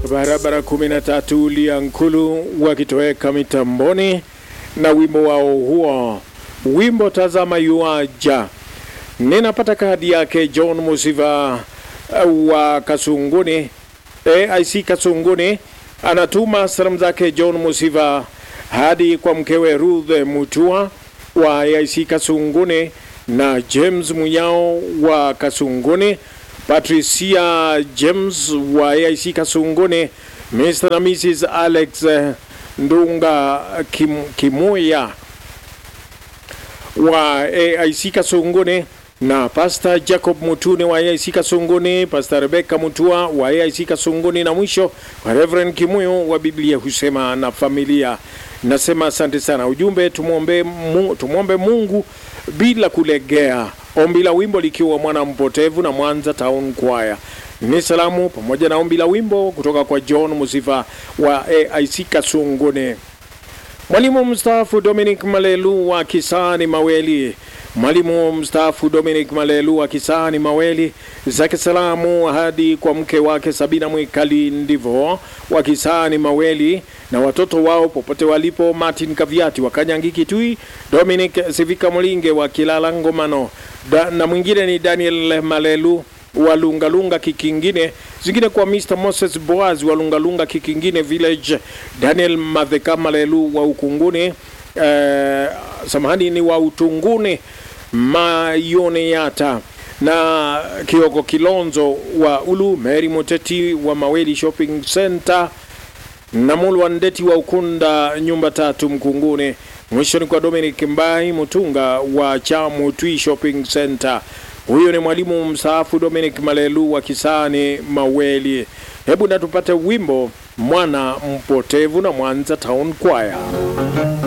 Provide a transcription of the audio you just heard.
barabara 13 Liankulu wakitoweka mitamboni na wimbo wao huo, wimbo tazama yuaja. Ninapata kadi yake John Musiva uh, wa Kasunguni AIC Kasunguni, anatuma salamu zake John Musiva hadi kwa mkewe Ruth Mutua wa AIC Kasunguni na James Munyao wa Kasunguni, Patricia James wa AIC Kasunguni, Mr. na Mrs. Alex Ndunga Kim, Kimuya wa AIC Kasunguni na Pastor Jacob Mutune wa AIC Kasunguni, Pastor Rebecca Mutua wa AIC Kasunguni na mwisho wa Reverend Kimuyo wa Biblia husema na familia. Nasema asante sana. Ujumbe tumwombe Mungu, tumwombe Mungu bila kulegea. Ombi la wimbo likiwa mwana mpotevu na Mwanza Town Choir. Ni salamu pamoja na ombi la wimbo kutoka kwa John Musifa wa AIC Kasunguni. Mwalimu mstaafu Dominic Malelu wa Kisani Maweli Mwalimu mstaafu Dominic Malelu wa Kisani Maweli zake salamu hadi kwa mke wake Sabina Mwikali Ndivo wa Kisani Maweli na watoto wao popote walipo, Martin Kaviati wa Kanyangi Kitui, Dominic Sivika Mlinge wa Kilala Ngomano da, na mwingine ni Daniel Malelu wa Lungalunga Kikingine, zingine kwa Mr Moses Boaz wa Lungalunga Kikingine Village, Daniel Madheka Malelu wa Ukunguni eh, samahani ni wa Utunguni Mayoneyata na Kioko Kilonzo wa Ulu, Mary Muteti wa Maweli Shopping Center na Mulwa Ndeti wa Ukunda nyumba tatu Mkunguni. Mwishoni kwa Dominic Mbai Mutunga wa Chamutwi Shopping Center. Huyo ni mwalimu mstaafu Dominic Malelu wa Kisani Maweli. Hebu na tupate wimbo mwana mpotevu na Mwanza Town Choir.